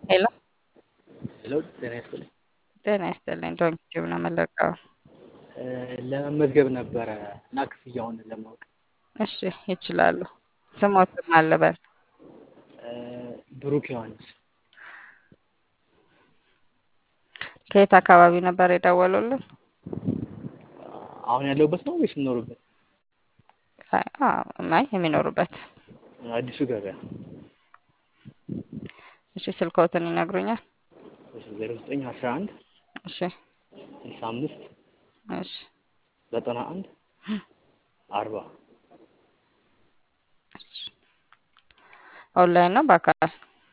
ሄሎ ሄሎ ጤና ይስጥልኝ። ጤና ይስጥልኝ። ዶንኪቲዩብ ነው የምለቀው። ለመመዝገብ ነበረ እና ክፍያውን ለማወቅ እሺ ይችላሉ። ስሞትም አለበል ብሩክ ዮሐንስ ከየት አካባቢ ነበር የደወሉልን? አሁን ያለሁበት ነው ወይስ የምኖርበት? ማይ የሚኖሩበት አዲሱ ገበያ እሺ ስልክዎትን ይነግሩኛል? ዜሮ ዘጠኝ አስራ አንድ እሺ ስልሳ አምስት እሺ ዘጠና አንድ አርባ ኦንላይን ነው በአካል?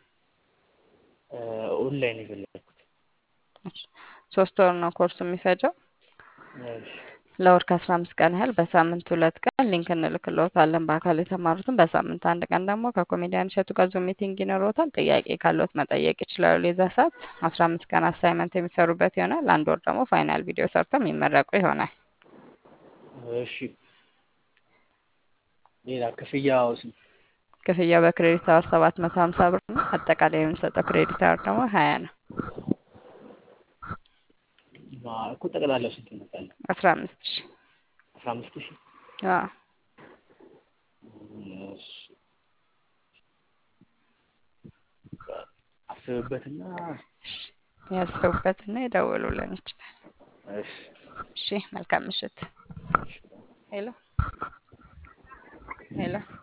ኦንላይን የፈለግኩት እሺ ሶስት ወር ነው ኮርሱ የሚፈጀው። እሺ ለወር ከአስራ አምስት ቀን ያህል በሳምንት ሁለት ቀን ሊንክ እንልክልዎታለን። በአካል የተማሩትን በሳምንት አንድ ቀን ደግሞ ከኮሜዲያን እሸቱ ጋር ዙም ሚቲንግ ይኖረዎታል። ጥያቄ ካለዎት መጠየቅ ይችላሉ። የዛ ሰዓት አስራ አምስት ቀን አሳይመንት የሚሰሩበት ይሆናል። አንድ ወር ደግሞ ፋይናል ቪዲዮ ሰርተው የሚመረቁ ይሆናል። እሺ ሌላ ክፍያው ስንት? ክፍያው በክሬዲት አወር ሰባት መቶ ሀምሳ ብር ነው። አጠቃላይ የምንሰጠው ክሬዲት አወር ደግሞ ሀያ ነው። ማ- እኮ ጠቅላላው ስንት ይመጣል? አስራ አምስት ሺ አስራ አምስት ሺህ አዎ እሺ አስብበትና ያስቡበትና የደውሉልን ይችላል። እሺ እሺ መልካም ምሽት። እሺ ሄሎ ሄሎ